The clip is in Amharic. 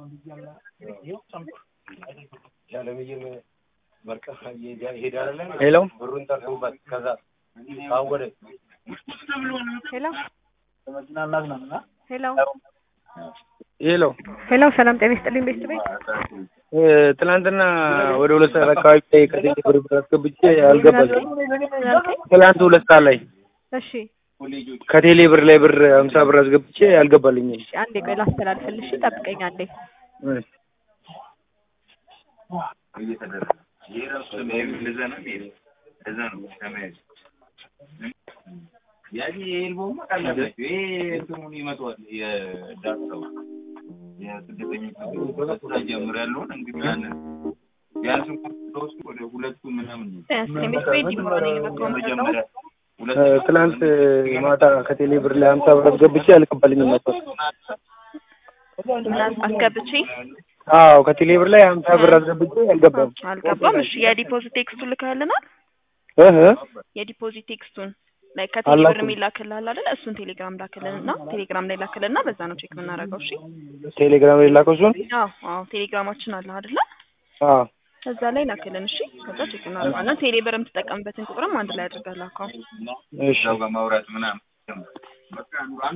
ሄሎ ሄሎ ሄሎ ሄሎ ሄሎ ሰላም ጤና ይስጥልኝ ቤት ቤት እ ትናንትና ወደ ሁለት ሰዓት አካባቢ ላይ ከቴሌ ብር ብር አስገብቼ አልገባልኝ። ትናንት ሁለት ሰዓት ላይ እሺ ከቴሌ ብር ላይ ብር ሀምሳ ብር አስገብቼ አልገባልኝ። እሺ አንዴ ቆይ ላስተላልፍልሽ ጠብቀኝ አንዴ ቤት ቤት ይኖረኝ ነበር እ ትናንት ማታ ከቴሌ ብር ላይ ሀምሳ ብር አስገብቼ አልገባልኝም ነበር። አስገብቼ አዎ ከቴሌ ብር ላይ ሀምሳ ብር አስገብቼ አልገባም። አልገባም። እሺ የዲፖዚት ቴክስቱን ልከህልናል? እህ የዲፖዚት ቴክስቱን ላይ ከቴሌ ብር አላኩም። የሚላክልሃል አይደል? እሱን ቴሌግራም ላክልንና ቴሌግራም ላይ ላክልንና በዛ ነው ቼክ የምናደርገው። እሺ ቴሌግራም ላይ ላከው እሱን። አዎ አዎ ቴሌግራማችን አለ አይደለ? አዎ እዛ ላይ ላክልን። እሺ ከዛ ቼክ እናደርጋለን። ቴሌ ብር የምትጠቀምበትን ቁጥርም አንድ ላይ አድርገህ ላከው። እሺ